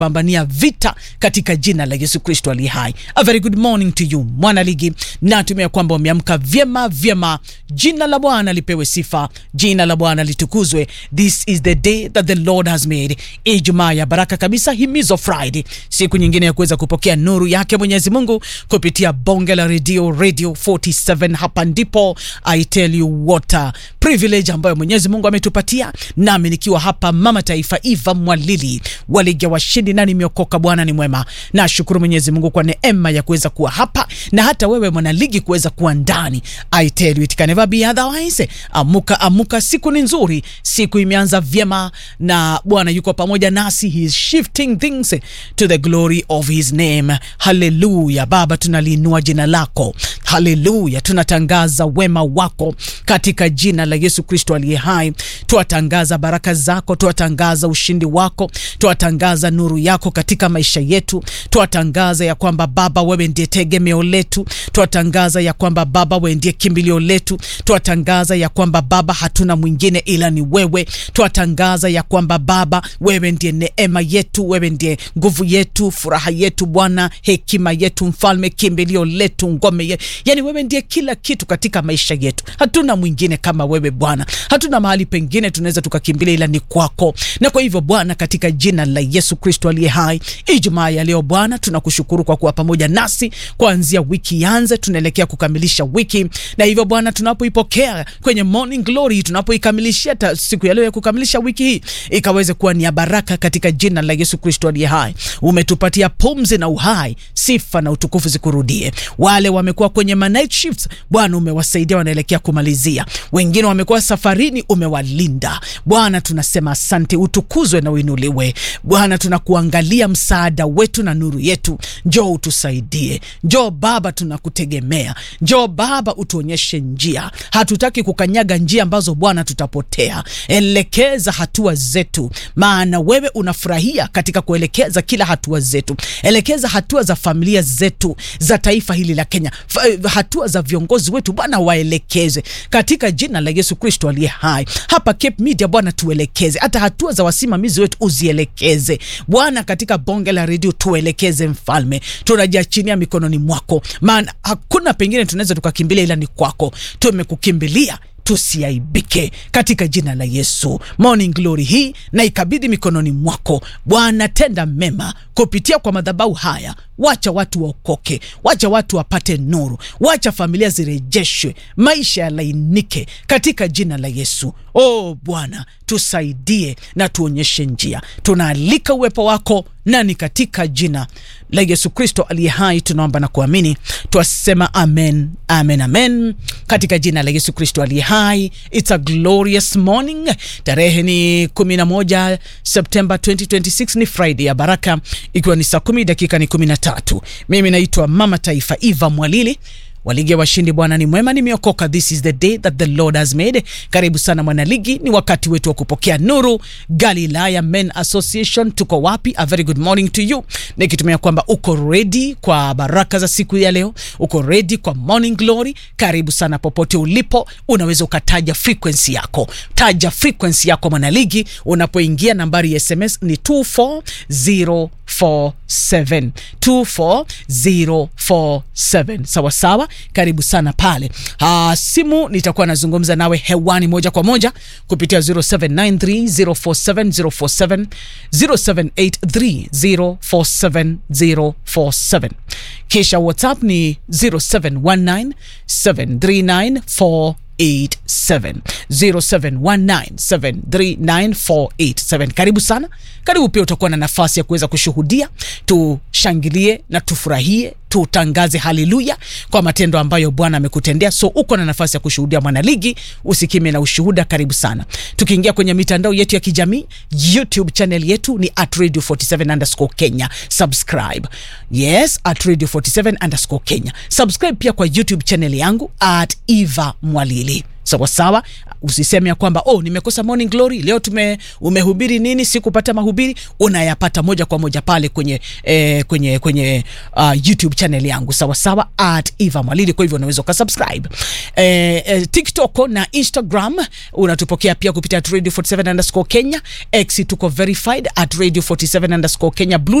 pambania vita katika jina la Yesu Kristo aliye hai. A very good morning to you mwana ligi, natumia kwamba umeamka vyema vyema. Jina la Bwana lipewe sifa, jina la Bwana litukuzwe. This is the day that the Lord has made, Ijumaa ya baraka kabisa, himizo Friday, siku nyingine ya kuweza kupokea nuru yake Mwenyezi Mungu kupitia bonge la redio Radio 47. Hapa ndipo I tell you what a privilege ambayo Mwenyezi Mungu ametupatia, nami nikiwa hapa mama taifa Eva Mwalili wa ligi ya washindi, na nimeokoka. Bwana ni mwema, nashukuru Mwenyezi Mungu kwa neema ya kuweza kuwa hapa na hata wewe mwanaligi kuweza kuwa ndani. I tell you it can never be otherwise. Amuka, amuka, siku ni nzuri, siku imeanza vyema na Bwana yuko pamoja nasi, he is shifting things to the glory of his name. Haleluya Baba, tunaliinua jina lako, haleluya, tunatangaza wema wako katika jina la Yesu Kristo aliye hai. Twatangaza baraka zako, twatangaza ushindi wako, twatangaza nuru yako katika maisha yetu, twatangaza ya kwamba Baba wewe ndiye tegemeo letu, twatangaza ya kwamba Baba wewe ndiye kimbilio letu, twatangaza ya kwamba Baba hatuna mwingine ila ni wewe, twatangaza ya kwamba Baba wewe ndiye neema yetu, wewe ndiye nguvu yetu, furaha yetu Bwana, hekima yetu, mfalme, kimbilio letu, ngome yetu, yani wewe ndiye kila kitu katika maisha yetu. Hatuna mwingine kama wewe Bwana, hatuna mahali pengine tunaweza tukakimbilia ila ni kwako. Na kwa hivyo Bwana, katika jina la Yesu Kristo aliye hai, Ijumaa ya leo Bwana, tunakushukuru kwa kuwa pamoja nasi kuanzia wiki ianze, tunaelekea kukamilisha wiki, na hivyo Bwana, tunapoipokea kwenye morning glory, tunapoikamilishia siku ya leo ya kukamilisha wiki hii, ikaweze kuwa ni ya baraka katika jina la Yesu Kristo aliye hai. Umetupatia pumzi na uhai, sifa na utukufu zikurudie. Wale wamekuwa kwenye ma night shifts Bwana, umewasaidia wanaelekea kumalizia, wengine wamekuwa safarini, umewalinda Bwana, tunasema asante, utukuzwe na uinuliwe Bwana. Tunakuangalia msaada wetu na nuru yetu, njoo utusaidie, njoo Baba, tunakutegemea, njoo Baba, utuonyeshe njia. Hatutaki kukanyaga njia ambazo Bwana tutapotea. Elekeza hatua zetu, maana wewe unafurahia katika kuelekeza kila hatua zetu. Elekeza hatua za familia zetu, za taifa hili la Kenya, hatua za viongozi wetu Bwana, waelekeze katika jina la Yesu Kristo aliye hai. Hapa Cape Media Bwana, tuelekeze hata hatua za wasimamizi wetu, uzielekeze Bwana, katika bonge la redio tuelekeze. Mfalme, tunajiachinia mikononi mwako, maana hakuna pengine tunaweza tukakimbilia ila ni kwako. Tumekukimbilia tusiaibike katika jina la Yesu. Morning glory hii na ikabidhi mikononi mwako Bwana, tenda mema kupitia kwa madhabahu haya. Wacha watu waokoke, wacha watu wapate nuru, wacha familia zirejeshwe, maisha yalainike katika jina la Yesu. Oh Bwana, tusaidie na tuonyeshe njia. Tunaalika uwepo wako nani katika jina la Yesu Kristo aliye hai tunaomba na kuamini, twasema amen, amen, amen, katika jina la Yesu Kristo aliye hai. It's a glorious morning. Tarehe ni 11 Septemba 2026, ni Friday ya baraka, ikiwa ni saa kumi dakika ni 13. Mimi naitwa Mama Taifa Eva Mwalili Waligi ya washindi. Bwana ni mwema, nimeokoka. This is the day that the Lord has made. Karibu sana mwanaligi, ni wakati wetu wa kupokea nuru. Galilaya Men Association, tuko wapi? A very good morning to you, nikitumia kwamba uko ready kwa baraka za siku ya leo, uko ready kwa morning glory. Karibu sana popote ulipo, unaweza ukataja frequency yako, taja frequency yako mwanaligi. Unapoingia nambari ya SMS ni 24047 24047, sawa sawa. Karibu sana pale. Aa, simu nitakuwa nazungumza nawe hewani moja kwa moja kupitia 0793047047 0783047047, kisha WhatsApp ni 0719739487 0719739487. Karibu sana, karibu pia. Utakuwa na nafasi ya kuweza kushuhudia, tushangilie na tufurahie, tutangaze haleluya kwa matendo ambayo Bwana amekutendea. So uko na nafasi ya kushuhudia mwanaligi, usikime na ushuhuda. Karibu sana. Tukiingia kwenye mitandao yetu ya kijamii, YouTube channel yetu ni at radio 47 underscore Kenya. Subscribe, yes, at radio 47 underscore Kenya. Subscribe pia kwa YouTube channel yangu at Eva Mwalili sawa sawa. Usiseme ya kwamba oh, nimekosa morning glory leo, tume umehubiri nini, sikupata mahubiri. Unayapata moja kwa moja pale kwenye eh, kwenye kwenye uh, YouTube channel yangu sawa sawa, at Eva Mwalili. Kwa hivyo unaweza ukasubscribe eh, eh, TikTok na Instagram unatupokea pia kupitia at radio 47 underscore Kenya. X tuko verified at radio 47 underscore Kenya. Blue